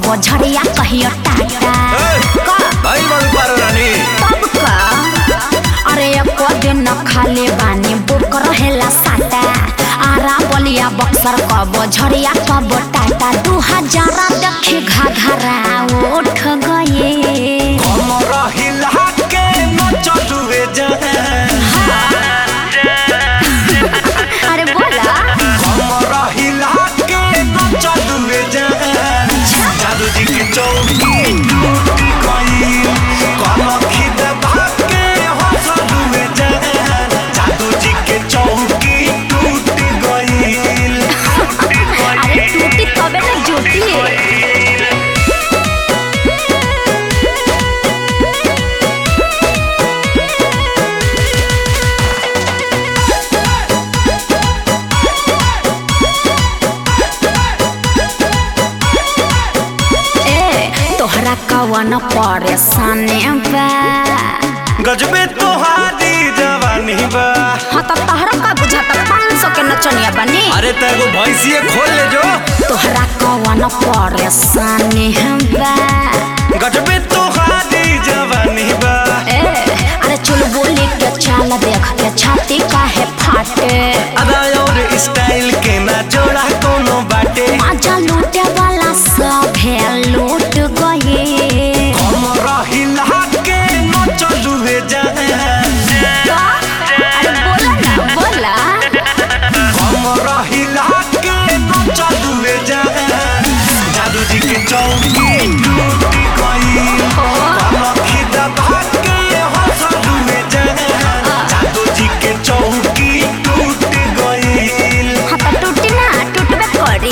कबो झड़िया कहियो टाटा का भाई बाबू पारो रानी तब का अरे एको दिन न खाले बानी बुक रहेला साटा आरा बलिया बक्सर कबो झड़िया कबो टाटा दू हजारा देखी घाघरा उठ गए कमर हिला के न चलुए जान अरे बोला कमर हिला के न चलुए जान जादू जी की चौकी टूट गई कनखी दबा के हंसलुए जान जादू जी के चौकी टूट गई अरे टूटी तबे ना जुटी ए तोहरा कवन परेशानी बा गजबे तोहारी जवानी बा हाँ तो तोहरा का बुझाता पाँच सौ के नचनिया बनी अरे तेरे को भैंसिए खोल ले जो तोहरा कवन परेशानी बा गजबे तोहारी जवानी बा ए अरे चुल बोली के चाल देख के छाती काहे फाटे अदा और स्टाइल के ना जोड़ा कोनो बाटे आजा लूटे वाला सब है लूट गए कमर हिला के न चलुए जाए अरे बोला ना बोला कमर हिला के न चलुए जाए जादू जी के चौकी टूट गई कनखी दबा के हंसलुए जाए जादू जी के चौकी टूट गई हाँ तो टूटी ना टूटबे करी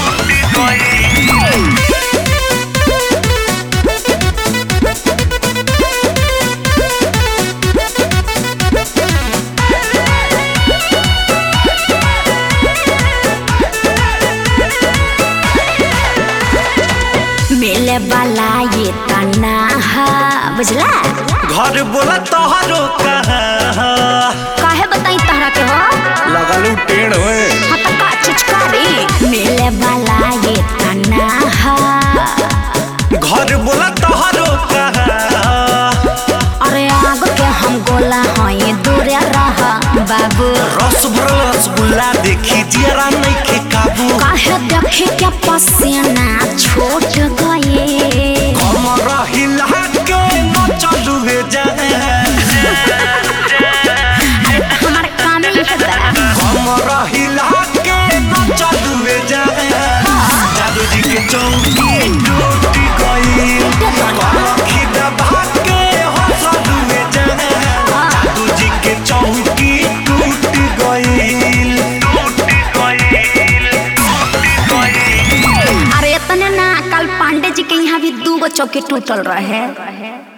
मिले वाला ये तना हा बुझला घर बोला तोहरो कहाँ काहे बताई तहरा के हो लगलू टेढ़ हुए हाँ तो का चिचकारी मिले वाला ये तना हा घर बोला तोहरो कहाँ अरे आग के हम गोला हई दूरे रह बाबू रस भरल रसगुल्ला देखी जरा नहीं के काबू काहे देखे के पसीना छूट गए कमर हिला के न चलुए जाए हमार काम ही है बड़ा कमर हिला के न चलुए जाए जादू जी के चौकी टूट गई कनखी दबा के हंसलुए जाए जादू जी के चौकी टूट गई टूट गई अरे इतने ना कल पांडे जी के यहाँ भी दू गो चौकी टूटल रहे